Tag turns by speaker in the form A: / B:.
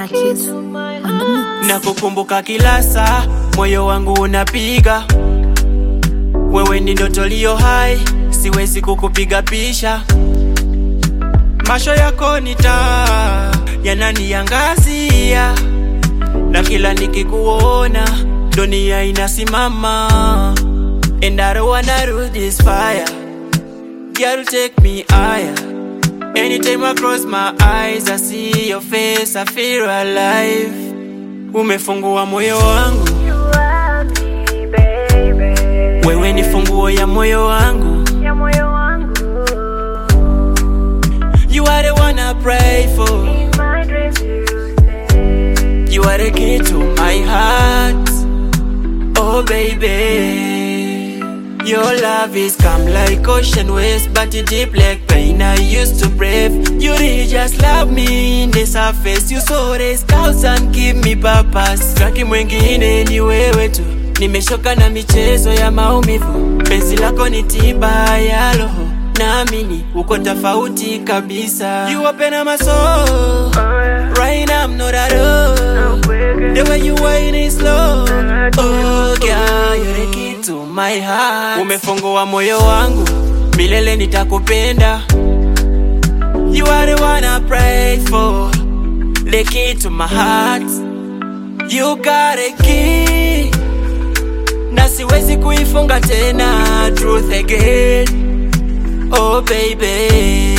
A: Marquez on the mix.
B: Nakukumbuka kila saa, moyo wangu unapiga. Wewe ni ndoto liyo hai, siwezi kukupiga pisha. Macho yako ni taa, yananiangazia, na kila nikikuona dunia inasimama. And I don't wanna lose this fire, girl take me higher. Anytime I cross my eyes, I see your face, I feel alive. Umefungua moyo wangu,
C: You are me, baby.
B: wewe ni funguo ya moyo wangu.
C: Ya moyo wangu.
B: You are the one I pray for.
C: In my dreams you stay.
B: You are the key to my heart. Oh baby. Your love is calm like ocean waves, but it deep like pain I used to brave. You really just love me in the surface. You saw the scouts and give me purpose. Raki mwingine ni wewe tu. Nimeshoka na michezo ya maumivu. Penzi lako ni tiba ya roho. Naamini uko tofauti kabisa. You open up my soul. Right now I'm not at all. The way you whine is slow. Oh girl, you're the key to my heart. Umefungua moyo wangu, milele nitakupenda. You are the one I pray for. The key to my heart. You got a key. Na siwezi kuifunga tena. Truth again. Oh baby.